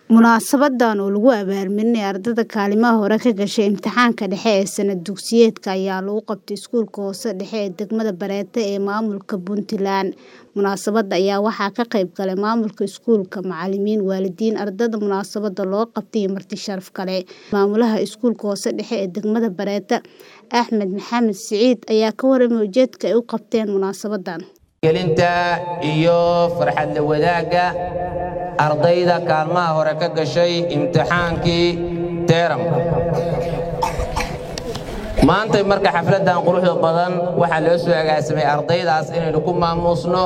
Munaasabaddan oo lagu abaalmarinayo ardayda kaalmaha hore ka gashay imtixaanka dhexe ee sanad dugsiyeedka ayaa lagu qabtay iskuulka hoose dhexe ee degmada Bareete ee maamulka Puntland. Munaasabadda ayaa waxaa ka qayb galay maamulka iskuulka, macalimiin, waalidiin ardayda munaasabadda loo qabtay iyo marti sharaf kale. Maamulaha iskuulka hoose dhexe ee degmada Bareete, Axmed Maxamed Siciid ayaa ka warramay ujeedka ay u qabteen munaasabaddan. gelinta iyo farxad la wadaagga ardayda kaalmaha hore ka gashay imtixaankii teeramka maantay marka xafladdan quruxda badan waxaa loo soo agaasimay ardaydaas inaynu ku maamuusno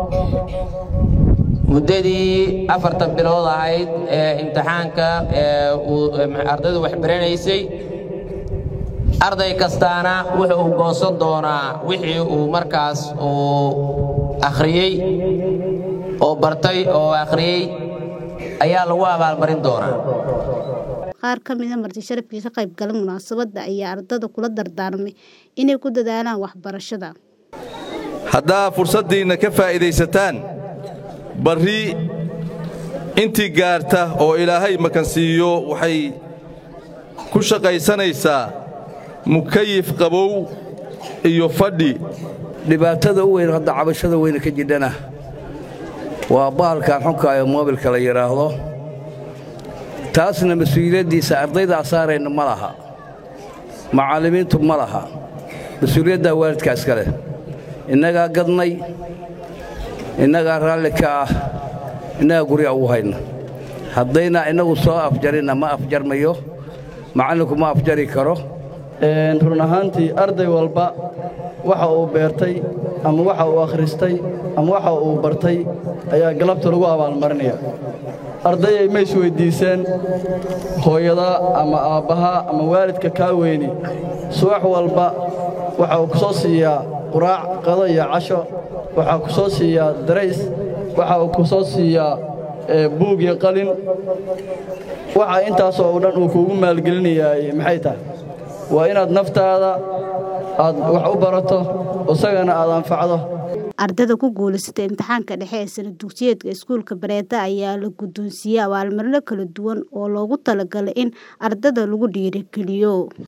muddadii afartan bilood ahayd ee imtixaanka ardaydu wax baranaysay arday kastaana wuxuu uu goosan doonaa wixii uu markaas uu akhriyey oo bartay oo akhriyey ayaa lagu abaalmarin doonaa Qaar ka mid ah marti sharafkii ka qayb galay munaasabadda ayaa ardayda kula dardaarmay inay ku dadaalaan waxbarashada. haddaa fursaddiinna ka faa'iidaysataan barri intii gaarta oo ilaahay makansiiyo waxay ku shaqaysanaysaa mukayif qabow iyo fadhi dhibaatada u weyn hadda cabashada weyne ka jidhana waa bahalkan xunkaayo moobilka la yidhaahdo taasna mas-uuliyaddiisa ardaydaa saarayna ma laha macallimiintu ma laha mas-uuliyaddaa waalidkaa iska leh innagaa gadnay innagaa raalli ka ah innagaa gurya ugu hayna haddayna innagu soo afjarinna ma afjarmayo macallinku ma afjari karo run ahaantii arday walba waxa uu beertay ama waxa uu akhristay ama waxa uu bartay ayaa galabta lagu abaalmarinaya ardayay ma isweyddiiseen hooyada ama aabbaha ama waalidka kaa weyni subax walba waxa uu ku soo siiyaa quraac qado iyo casho waxaa ku soo siiyaa darays waxa uu ku soo siiyaa buug iyo qalin waxa intaasoo u dhan uu kuugu maalgelinayaay maxay tahay waa inaad naftaada aad wax u barato isagana aad anfacdo ardayda ku guulaysatay imtixaanka dhexe ee sanad dugsiyeedka iskuulka Bareete ayaa la guddoonsiiyey abaalmarino kala duwan oo loogu talagalay in ardayda lagu dhiirigeliyo